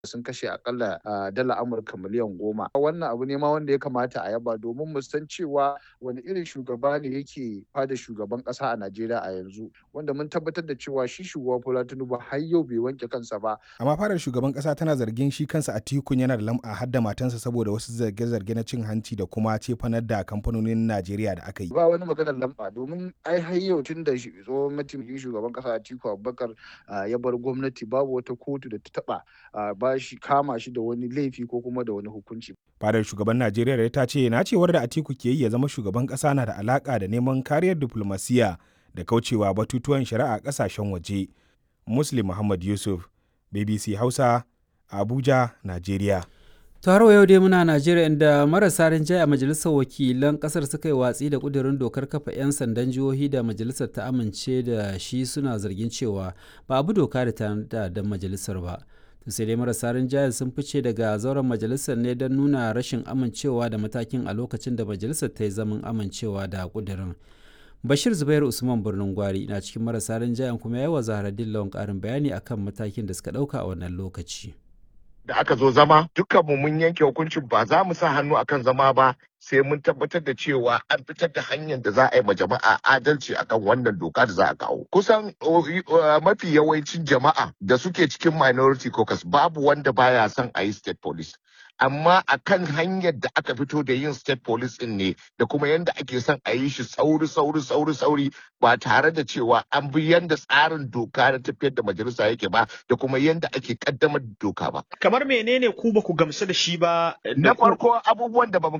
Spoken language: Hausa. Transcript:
sun kashe akalla dala amurka miliyan goma wannan abu ne ma wanda ya kamata a yaba domin mu san cewa wani irin shugaba ne yake fada shugaban kasa a najeriya a yanzu wanda mun tabbatar da cewa shi shugaba bola tinubu har yau bai wanke kansa ba amma fadar shugaban kasa tana zargin shi kansa a tikun yana da lam'a har da matansa saboda wasu zarge-zarge na cin hanci da kuma cefanar da kamfanonin najeriya da aka yi ba wani maganar lamba domin ai har yau tun da tsohon mataimakin shugaban kasa atiku abubakar ya bar gwamnati babu wata kotu da ta taba ba shi kama shi da wani laifi ko kuma da wani hukunci. Fadar shugaban Najeriya ta ce na cewar da Atiku ke yi ya zama shugaban ƙasa na da alaƙa da neman kariyar diflomasiya da kaucewa batutuwan shari'a ƙasashen waje. Muslim Muhammad Yusuf, BBC Hausa, Abuja, Najeriya. taro yau dai muna najeriya inda marasa rinjaye a majalisar wakilan kasar suka yi watsi da kudirin dokar kafa 'yan sandan jihohi da majalisar ta amince da shi suna zargin cewa ba abu doka da ta da majalisar ba sai dai marasa rinjaye sun fice daga zauren majalisar ne don nuna rashin amincewa da matakin a lokacin da majalisar ta yi zaman amincewa da kudirin bashir zubairu usman birnin gwari na cikin marasa rinjayen kuma ya yi wa zaharaddin lawan karin bayani akan matakin da suka dauka a wannan lokaci da aka zo zama dukkanmu mun yanke hukuncin ba za mu sa hannu akan zama ba sai mun tabbatar da cewa an fitar da hanyar da za a yi ma jama'a adalci akan wannan doka da za a kawo kusan mafi yawancin jama'a da suke cikin minority caucus babu wanda baya son a yi state police amma a kan hanyar da aka fito da yin state police din ne da kuma yadda ake son a yi shi sauri sauri sauri sauri ba tare da cewa an bi yadda tsarin doka na tafiyar da majalisa yake ba da kuma yadda ake kaddamar da doka ba. Kamar menene ku ba ku gamsu da shi ba? Na farko abubuwan da ba mu